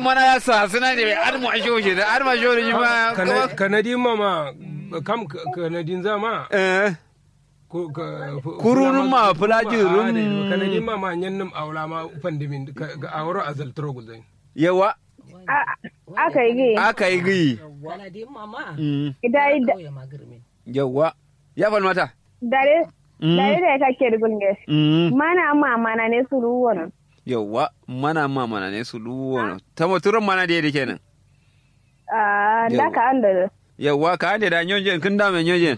mana ya sa suna ne ar mu asho shi da ar ma sho shi ma Kana- kanadin mama kam ka- kanadin zama eh ko- ka- fu- Kurunun ma, fulama- fulajin fulama- rum. ah, da- kanadin mama nyannum awla ma pandimin ka- ga awro azal trogul zai yawa aka yi gi aka yi gi Wala di mama. Mm, dai Kauye magirmin. yawa ya fal mata dare Mm, dare da ka ke gulge mm, mana ma mana ne su ruwan yawa mana ma mana ne su duwo ta moturan mana da yake kenan ah da ka an da yawa ka ande da nyonje kin da me nyonje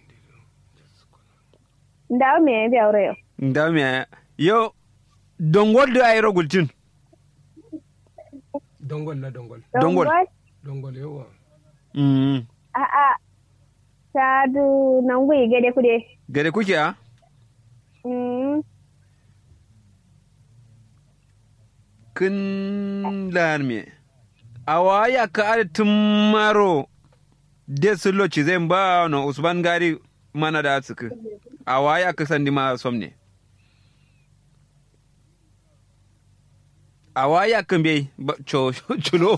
da me ya aure yau da me yo dongol da ayro gultin dongol la dongol Dongol. dongol yawa mm a a ta du nan gui gade kude gare kuke a mm kin lar me awaya ka ar tumaro de sulo ci zai ba no usman gari mana da suku awaya ka sandi ma somne awaya kan bai ba- cho chulo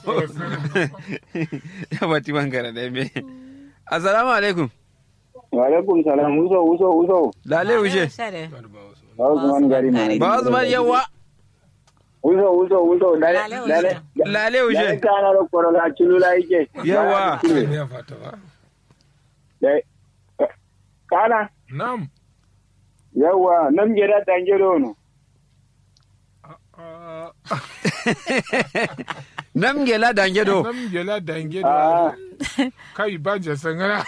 ya bati bangara da me assalamu alaikum Walaikum salam, uso, uso, uso. lale ushe Sare. Ba Usman gari na. ba usman yawa Uso, uso, uso. Dale, Lale, uso. dale. lale Dale ushe kana da korola cilula yake. Yawa. ya fata ba Dai. Kana, nam yawa, nan gida tange dono. Ah, nam gela dange do nam gela dange Ah, da kai ba je sangana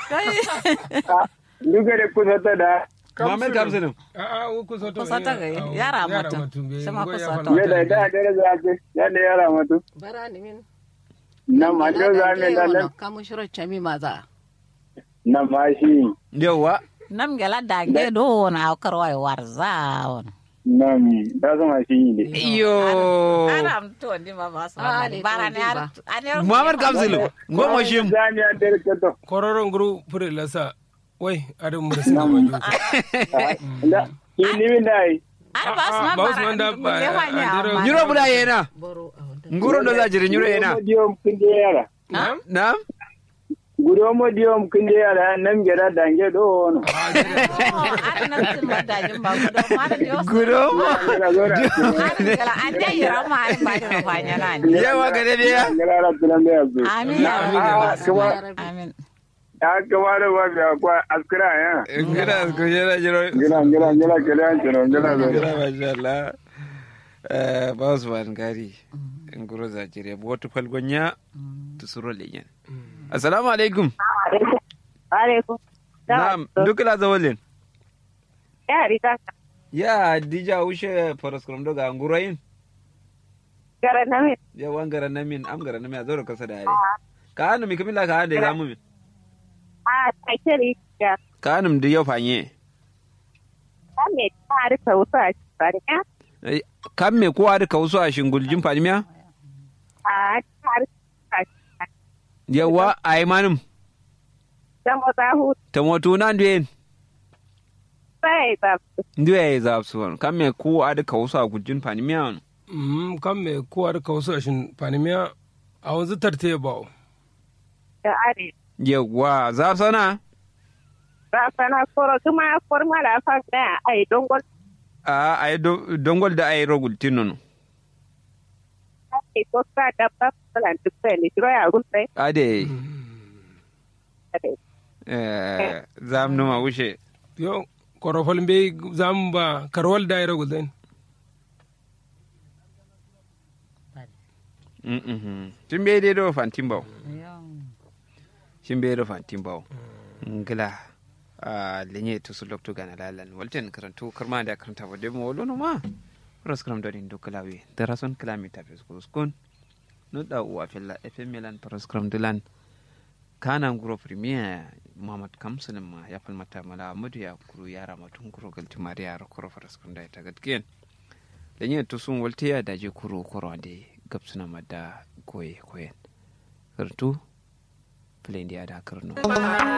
duka da kusa ta da. Muhammad Kamsinu a a ku soto Ku soto ga yi, yara mutum. Sama ku soto. Ya da da da za ce, ya da yara mutu. Bara ni min. Nan ma da za mu da nan. Kamu shiro chami maza. Nan ma shi. yawa Nam gela dange do na karwai warza on. Nan da zama shi ne. iyo Aram to ndi mama so. Bara ne ar. ane- Muhammad Kamsinu ngomo shim Zani ya dare ka to. kororon guru fure lasa wai adam mu da sina wanjo Da, ki ni min dai. Ar ba su Ah, ma ba su bara. man da ba- Bulle fanya ah, amma. nyuro buda yena Boro a wanda. nguro ndo zajiri nyuro yena Diom kun je yara. nam Gudo mo diom kun je yara nan gida dange dono. Oh, ar na tin mata jin ba gudo ma da dio. gudo Gida zo da. Ar gela ande yira ma ar ba da fanya na ni. yawa gade biya Gara tunan da yanzu. Amin ya Amin, rabbi. kuma- Amin. Ya kama da ba ga kwa askira ya. ngida ko jera jiro Gina gina gina kele an tunan gina zo. ngida mashallah eh baus ban gari nguro zajiri botu falgonya tusuro lenyen assalamu alaikum alaikum nam dukla zawalin ya rika ya dija ushe paraskram doga ngurayin gara na me ya wangara namin am gara namin a zaura kasa da yare ka hannu mi kamila ka hannu da zamu min a takiri ya ka hannu da yau fanye ta me ta rika wuta a cikin ya Eh, kan me kowa da wasu a shinguljin fadimiya a ta rika a cikin yawa a yi manim dan wata hutu ta moto na nduyen sai ba nduye ya zafi suwan kan me kowa da wasu a guljin fadimiya Mm, kan me kowa da kawo sashin panimiya a wanzu tarte ba da are yawa zafi sana ba sana koro kuma forma da fa da ai don gol a a yi do- dongol da a yi rogultin nono ai ko ka da ba falan duk sai ni jiro ya gun sai a da eh zam numa wuce yo korofol be zamu ba karwal da ira gulden tun bai dai do fantin bau shin bai do fantin bau ngila a lenye to su lokto gana lalan walten karantu karma da karanta ba dai mo wolo ma ras karam do din do kalawi da rason kalami ta fes ko skon no da uwa filla fm milan paras karam dulan kana nguro premier muhammad kamsun ma ya falmata mala amadu ya kuru yara matun kuro galti mariya ro kuro paras karam da ta gatkiyen lenye to sun walte ya daje kuro kuro ande gabsuna madda goye koyen kartu filen da ya da karno